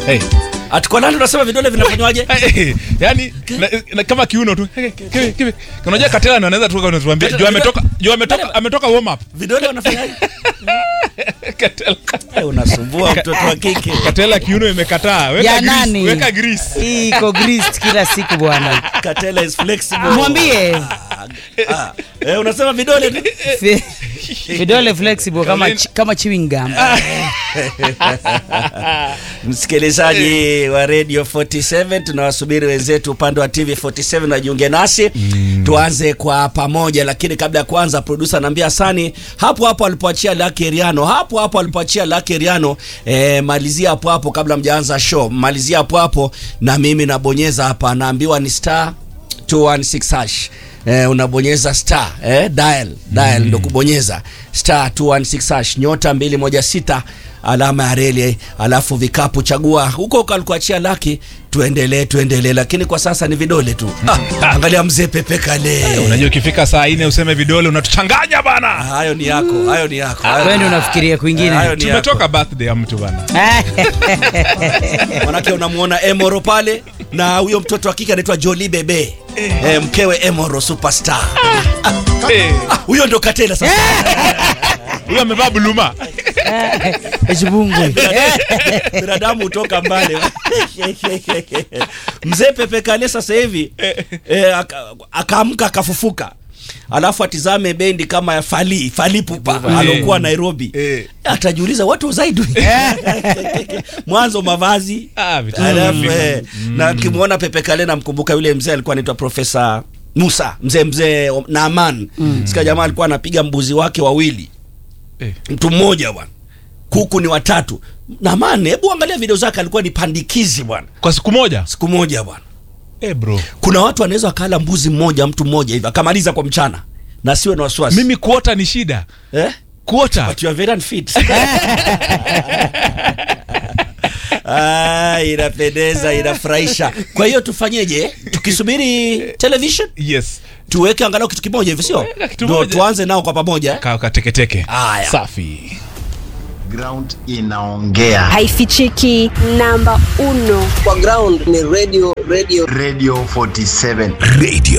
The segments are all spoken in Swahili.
Hey. Ati kwa nani unasema vidole vinafanywaje? Hey, yani na, na, kama kiuno tu Hey, kivi, kivi. unajua katela ndo anaweza tu kutuambia juu ametoka juu ametoka ametoka warm up Vidole wanafanyaje? katela Eh, unasumbua mtoto wa kike. katela kiuno imekataa weka Ya grease, nani? weka grease iko greased kila siku bwana Katela is flexible. mwambie Ah, eh, unasema vidole tu. Fi- vidole flexible kama, Colin. chi- kama chewing gum Msikilizaji wa Radio 47 tunawasubiri wenzetu upande wa TV 47 wajiunge nasi tuanze kwa pamoja, lakini kabla ya kuanza, producer anaambia Sani hapo hapo alipoachia Lucky Riano, hapo hapo alipoachia Lucky Riano, eh, malizia hapo hapo kabla mjaanza show, malizia hapo hapo, na mimi nabonyeza hapa, naambiwa ni star 216 hash eh, unabonyeza star eh, dial dial ndo kubonyeza star 216 hash nyota 216 alama ya reli alafu vikapu chagua huko kalikuachia laki tuendelee tuendelee lakini kwa sasa ni vidole tu ah, angalia mzee Pepe Kale unajua ukifika saa nne useme vidole unatuchanganya bana hayo ni yako hayo ni yako hayo- wende unafikiria kwingine hayo ni yako tumetoka birthday ya mtu bana manake unamuona Emoro pale na huyo mtoto wa kike anaitwa Jolie Bebe eh, mkewe Emoro superstar Eh, Ah, huyo ndo Katela sasa huyo amevaa buluma echibungwe binadamu hutoka mbali mzee Pepe Kale sasa hivi eh, aka- akaamka akafufuka alafu atizame bendi kama ya Fali Fali Pupa alokuwa Nairobi Eh. atajiuliza watu zaidi mwanzo mavazi Ah, vitu alafu vingi. eh, na kimwona Pepe Kale namkumbuka yule mzee alikuwa anaitwa Profesa Musa mzee mzee Naaman sikia jamaa alikuwa anapiga mbuzi wake wawili Eh. mtu mmoja bwana kuku ni watatu Naaman hebu angalia video zake alikuwa ni pandikizi bwana kwa siku moja siku moja bwana eh bro kuna watu wanaweza wakala mbuzi mmoja mtu mmoja hivi akamaliza kwa mchana na siwe na wasiwasi mimi kuota ni shida eh? kuota But you are very unfit. Ah, inapendeza inafurahisha kwa hiyo tufanyeje tukisubiri television yes tuweke angalau kitu kimoja hivi sio Weka kitu Ndio moja. tuanze nao kwa pamoja eh? Ka- kateketeke Haya. safi ground inaongea haifichiki namba uno kwa ground ni radio radio radio 47 Radio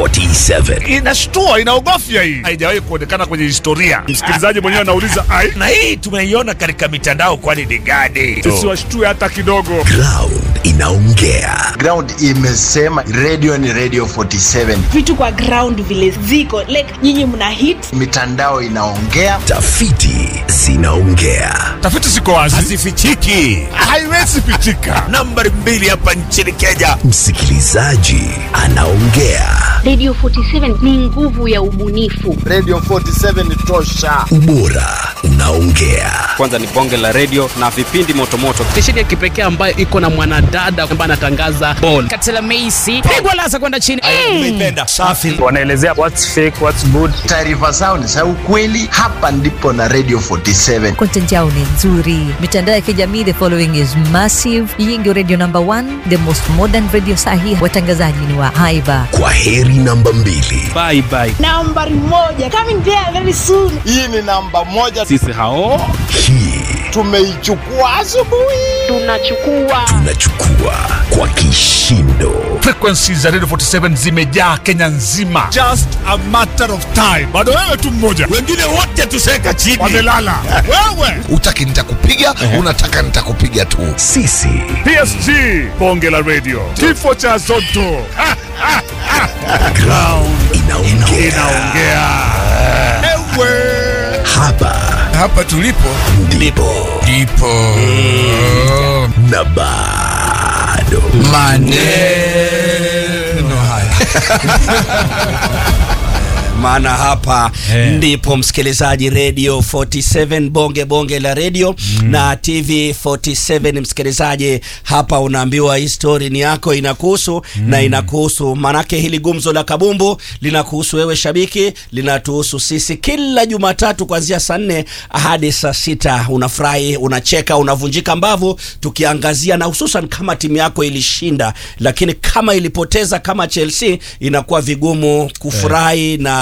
47. inashtua inaogofya hii haijawahi kuonekana kwenye historia msikilizaji mwenyewe anauliza ai Na hii tumeiona katika mitandao kwani ni gani? tusiwashtue hata kidogo Ground inaongea. ground imesema radio ni radio 47 vitu kwa ground vile ziko like nyinyi mna hit mitandao inaongea Tafiti zinaongea. tafiti ziko wazi Hazifichiki. haiwezi pichika Nambari mbili hapa nchini Kenya. Msikilizaji anaongea. radio 47 ni nguvu ya ubunifu radio 47 tosha Ubora unaongea. kwanza ni bonge la redio na vipindi motomoto stesheni ya kipekee ambayo iko na mwanadada ambaye anatangaza bol katela meisi pigwa lasa kwenda chini umeipenda safi wanaelezea what's fake what's good taarifa zao ni za ukweli hapa ndipo na radio 47 content yao ni nzuri mitandao ya kijamii the following is massive hii ndio radio number one the most modern radio sahi watangazaji ni wa haiba Kwa heri namba mbili. bye bye nambari moja coming there very soon hii ni namba moja sisi hao Hii tumeichukua asubuhi tunachukua tunachukua kwa kishindo. frequencies za radio 47 zimejaa kenya nzima just a matter of time bado wewe tu mmoja Wengine wote tuseka chini. wamelala wewe Utaki nitakupiga, unataka nitakupiga tu. Sisi psg bonge la radio kifo cha zoto Ha, ha, ha. ground inaongea. inaongea ewe Hapa hapa tulipo ndipo ndipo na bado maneno haya maana hapa Eh. ndipo msikilizaji radio 47 bonge bonge la radio na tv 47 msikilizaji hapa unaambiwa hii story ni yako inakuhusu na inakuhusu manake hili gumzo la kabumbu linakuhusu wewe shabiki linatuhusu sisi kila jumatatu kuanzia saa nne hadi saa sita unafurahi unacheka unavunjika mbavu tukiangazia na hususan kama timu yako ilishinda lakini kama ilipoteza kama chelsea inakuwa vigumu kufurahi na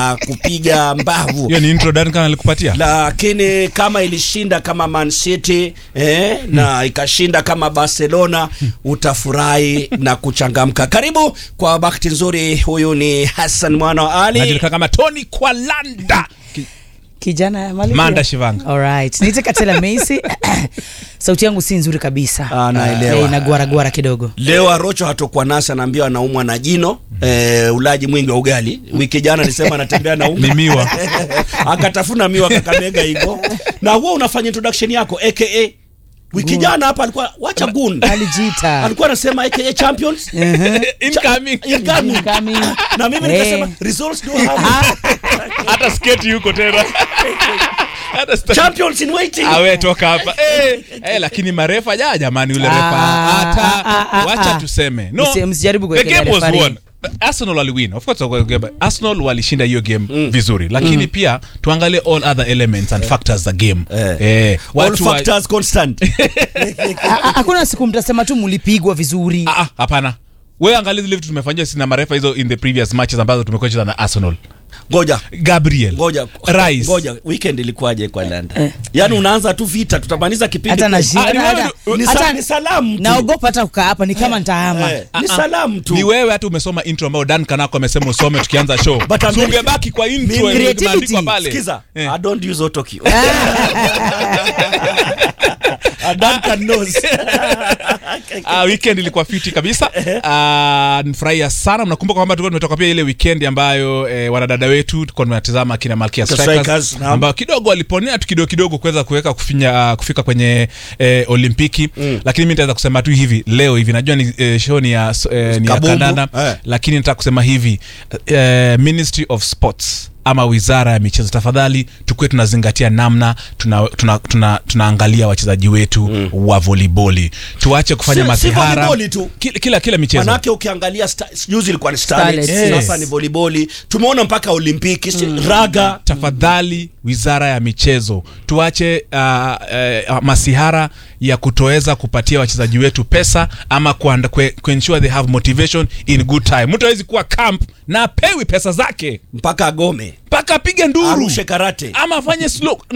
na kupiga mbavu hiyo ni intro Duncan alikupatia lakini kama ilishinda kama Man City eh, na ikashinda kama Barcelona utafurahi na kuchangamka. Karibu kwa bahati nzuri, huyu ni Hassan mwana wa Ali. najulikana kama Tony Kwalanda kijana ya Malkia. Manda Shivanga. Alright. Niite Katela Messi. Sauti yangu si nzuri kabisa. Ah, naelewa. Eh, inagwara gwara kidogo. Leo Arocho hatokuwa nasi, anaambiwa anaumwa na jino eh, ulaji mwingi wa ugali. Wiki jana alisema anatembea na unga Ni miwa. akatafuna miwa Kakamega hivyo, na huwa unafanya introduction yako aka wiki jana hapa alikuwa wacha gun Alijiita. alikuwa anasema aka champions incoming incoming. Incoming. na mimi Eh. nikasema results do have hata sketi yuko tena hata sta- champions in waiting awe toka hapa eh, eh, lakini marefa ja jamani yule refa Ah, hata ah, ah, wacha ah. tuseme no Msi- msijaribu the kuwekelea game was referee. won Arsenal waliwin of course wali- Arsenal walishinda hiyo game vizuri lakini pia tuangalie all other elements and factors the game Eh. eh, all watu wa- factors constant Ah, ah, Hakuna siku mtasema tu mlipigwa vizuri. Ah, ah, hapana wewe angalia zile vitu tumefanyia sina marefa hizo in the previous matches ambazo tumekuwa cheza na Arsenal ngoja Gabriel ngoja Rice ngoja weekend ilikuwaje kwa London yani unaanza tu vita tutamaliza kipindi Hata na kesho. shida. Ah, ni hata- wewe- ni, hata- sa, ni salamu tu Naogopa hata kukaa hapa ni kama nitahama. Eh, ni salamu tu ni wewe hata umesoma intro ambayo Dan Kanako amesema usome tukianza show But I'm So very- ungebaki kwa intro Mimi- yenye Creativity. imeandikwa pale Sikiza, Eh. I don't use autocue. Duncan knows. Uh, weekend ilikuwa fiti kabisa uh, nifurahia sana mnakumbuka kwamba tulikuwa tumetoka pia ile weekend ambayo eh, wanadada wetu tulikuwa tunatazama kina Malkia The Strikers Strikers, naam. ambao kidogo waliponea tu kidogo kidogo kuweza kuweka kufinya uh, kufika kwenye eh, Olimpiki mm. lakini mimi nitaweza kusema tu hivi leo hivi najua ni eh, show ni ya, eh, ni ya Kabumbu, kandanda eh. lakini nataka kusema hivi eh, Ministry of Sports ama wizara ya michezo tafadhali tukuwe tunazingatia namna tunaangalia tuna, tuna, tunaangalia wachezaji wetu mm. wa voliboli tuache kufanya Si- si masihara volleyball tu. kila, kila, kila michezo manake ukiangalia sta- juzi ilikuwa ni starlets, Starlets, sasa yes. ni voliboli tumeona mpaka olimpiki si- raga tafadhali wizara ya michezo tuache uh, uh, masihara ya kutoweza kupatia wachezaji wetu pesa ama kuanda- kue- kuensure they have motivation in good time mtu awezi kuwa camp na apewi pesa zake mpaka agome mpaka apige nduru arushe karate ama afanye slow